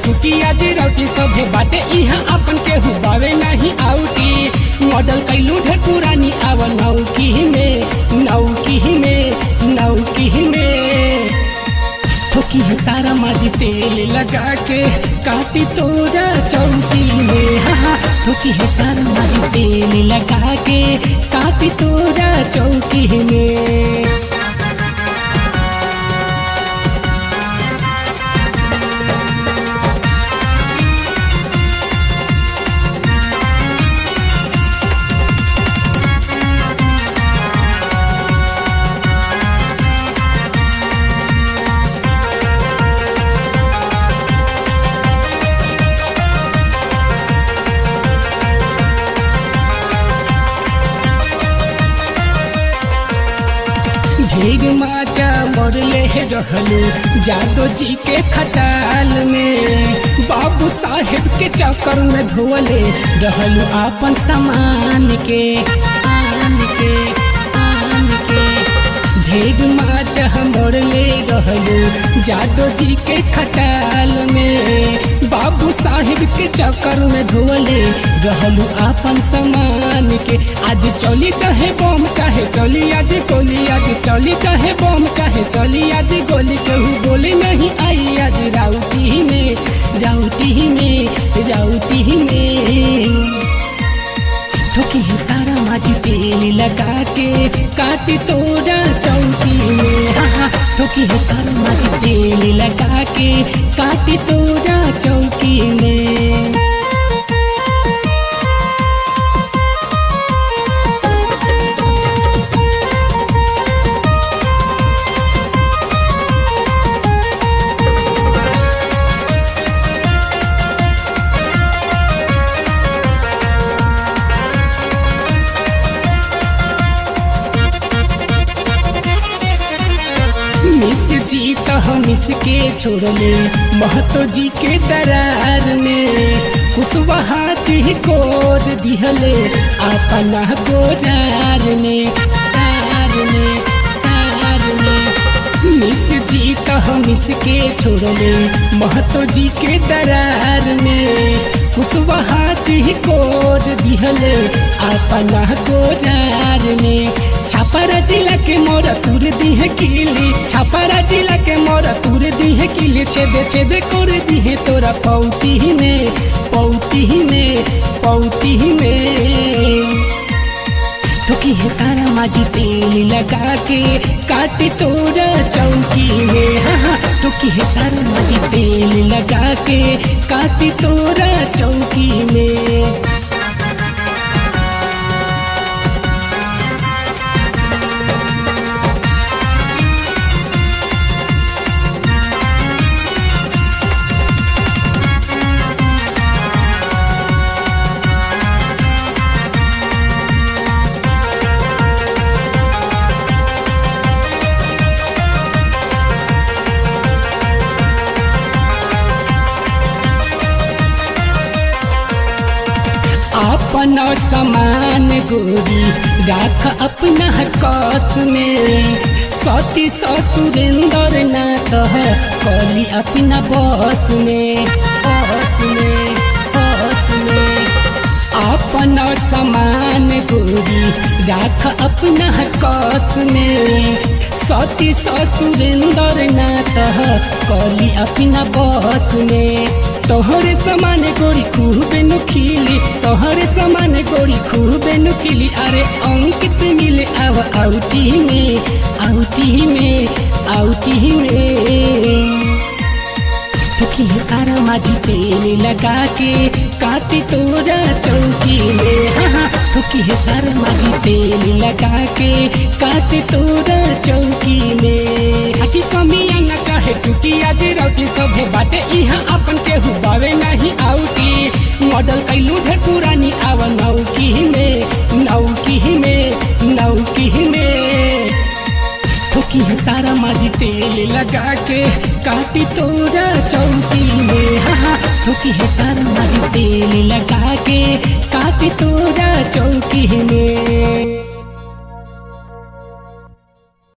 टूटी आज रौटी सभे बाटे इहाँ अपन केहू बावे नहीं आउटी मॉडल कैलू ढेर पुरानी आव नौकी में नौकी में नौकी में ठोकी है सारा माजी तेल लगा के काटी तोरा चौकी में हाँ हाँ ठोकी है सारा माजी तेल लगा के काटी तोरा चौकी में ढेर माचा मरले रहलू जादो जी के खटाल में बाबू साहेब के चक्कर में धोले रहलू अपन सामान के आन के आन के ढेर माचा मरले रहलू जादो जी के खटाल में बाबू साहेब के चक्कर में धोले रहलू अपन सामान के आज चली चाहे बम चाहे चली आज गोली आज चली चाहे बम चाहे चली आज गोली केहू गोली नहीं आई आज राउती में राउती में राउती में ठोकी है सारा माजी तेल लगा के काटी तोरा चौकी में हाँ हाँ ठोकी है सारा माजी तेल लगा के काटी तोरा चौकी में मिस जी तो मिस के छोड़ले महतो जी के दरार में कुशवाहा जी कोर दिहले अपना गोजार में तार में तार में मिस जी तो मिस के छोड़ले महतो जी के दरार में कुशवाहा जी कोर दिहले अपना गोजार में छापारा जिला के मोर तुर दी है किली छापारा जिला के मोर तुर दी है किली छेदे छेदे कर दी है तोरा पौती में पौती में पौती में ठोकी है सारा माजी तेल लगा के काटी तोरा चौकी में हाँ हाँ ठोकी है सारा माजी तेल लगा के काटी तोरा चौकी में अपन समान गोरी राख अपना कस में सती ससुरेंद्र ना कह कली अपना बस में बस में बस में अपन समान गोरी राख अपना कस में सती ससुरेंद्र ना कह कली अपना बस में तोहरे समान गोरी खूबे नुखीली तोहरे समान गोरी खूबे नुखीली अरे अंकित मिले आव आउटी में आउटी में आउटी में ठोकी है सारा माजी तेल लगा के काटी तोरा चौकी में हाँ हाँ ठोकी है सारा माजी तेल लगा के काटी तोरा चौकी में हटी कमिया न चाहे टूटी आज रौटी सभे बाटे इहाँ अपन केहू बावे नहीं आउटी मॉडल कैलू ढेर पुरानी आव नौकी में नौकी में नौकी में ठोकी है सारा माजी तेल लगा के काटी तोरा चौकी में हाँ हाँ ठोकी है सारा माजी तेल लगा के काटी तोरा चौकी में